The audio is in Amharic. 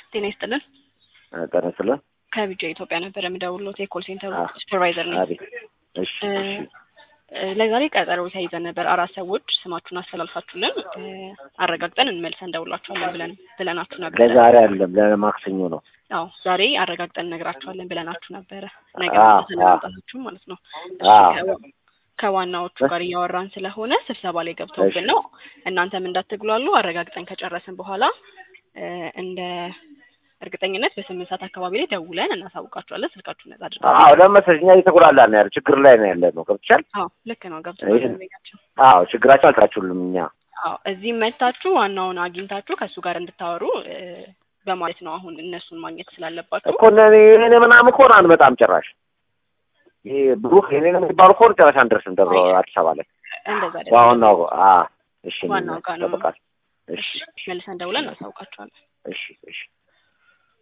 ጤና ይስጥልን። ጤና ይስጥልን። ከቢጃ ኢትዮጵያ ነበር የምደውልዎት የኮል ሴንተር አዎ። ሱፐርቫይዘር ነኝ። አቤት። እሺ እሺ እ፣ ለዛሬ ቀጠሮ ተይዘን ነበር። አራት ሰዎች ስማችሁን አስተላልፋችሁልን እ፣ አረጋግጠን እንመልሰን እንደውላችኋለን ብለን ብለናችሁ ነበር። ለዛሬ አይደለም ለማክሰኞ ነው። አዎ ዛሬ አረጋግጠን እነግራችኋለን ብለናችሁ ነበረ። ነገ አዎ፣ ማለትን አዎ። መምጣታችሁ ማለት ነው። እሺ፣ አዎ። ከዋ- ከዋናዎቹ ጋር እያወራን ስለሆነ ስብሰባ ላይ ገብተውብን ነው። እናንተም እንዳትግሏሉ አረጋግጠን ከጨረስን በኋላ እ፣ እንደ እርግጠኝነት በስምንት ሰዓት አካባቢ ላይ ደውለን እናሳውቃችኋለን። ስልካችሁን ነጻ አድርጋችሁ አዎ ለመሰለኝ እኛ እየተጎላላን ነው ያለ ችግር ላይ ነው ያለ ነው። ገብቶሻል? አዎ ልክ ነው። ገብቶናል። ይሄን- ቤታቸው አዎ ችግራቸው አልታችሁልም እኛ አዎ እዚህ መታችሁ ዋናውን አግኝታችሁ ከእሱ ጋር እንድታወሩ እ፣ በማለት ነው። አሁን እነሱን ማግኘት ስላለባችሁ እኮ እኔ እኔ ምናምን ከሆነ አንመጣም ጭራሽ። ይሄ ብሩክ የኔ ነው የሚባሉ ከሆነ ጭራሽ አንደርስም ደብረ አዲስ አበባ ላይ እንደዛ አይደለም። ዋናው አ እሺ ዋናው ጋር ነው። ይጠብቃል። እሺ እሺ መልሰን ደውለን እናሳውቃችኋለን። እሺ እሺ